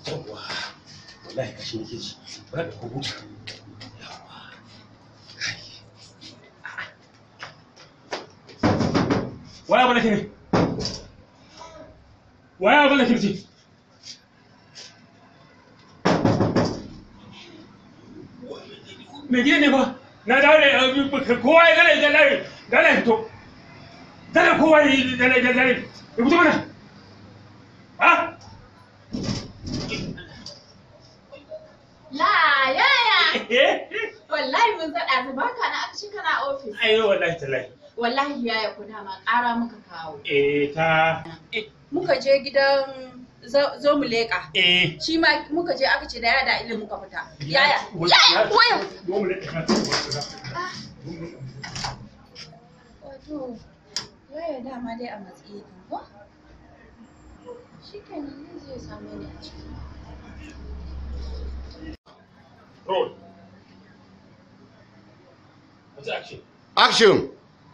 yawwa wallahi kashi nake ji ba da ko buta yawwa waya bala kire waya bala kirci me gidan ne fa na dawo da kowa ya gane da layi da layi fito dole kowa ya yi da layi da layi ya fito mana ha La yaya wallahi mun zaɗa su baka na aka ci kana ofis ayo wallahi tallahi wallahi yaya ku dama ƙara muka kawo eh ta muka je gidan zo zo mu leƙa eh shi ma muka je aka ce da yaya da ilimi muka fita yaya yaya waya wato yaya dama dai a matsayi kan ko shi kenan zai zai same ni a ciki roll what's action Action!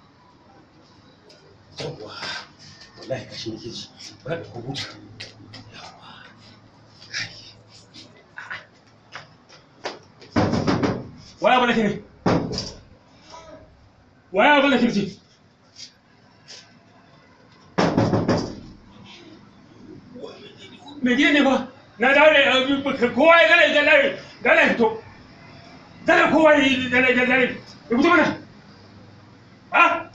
yawwa wallahi kashi nake ji ba da ko buta yawwa waya bala kire waya bala kirci me gidan ne fa na dawo da kowa ya gane da layi da layi fito dole kowa ya yi da layi da layi ya fito mana ha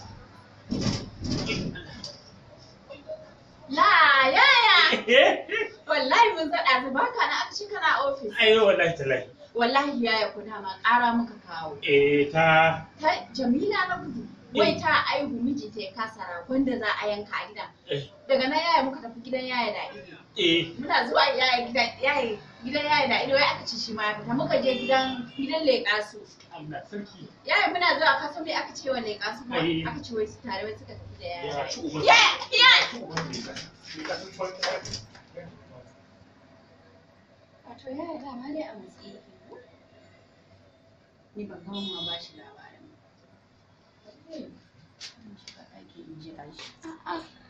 La yaya wallahi mun zaɗa su baka na aka ci kana ofis ayo wallahi tallahi wallahi yaya ku dama ƙara muka kawo eh ta ta jamila na gudu wai ta aihu miji ta ya kasa ragon da za a yanka a gidan eh daga nan yaya muka tafi gidan yaya da ido eh muna zuwa yaya gidan yaya gidan yaya da ido wai aka ci shi ma ya fita muka je gidan gidan leƙa su Allah sarki yaya muna zuwa ka san me aka ce wa leƙa su ma Ai. aka ce wai su tare wai suka tafi da yaya ya da ci ido uban yaya yaya wato yaya dama dai a matsayi yake ko ni ban gama ma ba shi labarin ba. Zan shiga ɗaki in jira shi. A'a.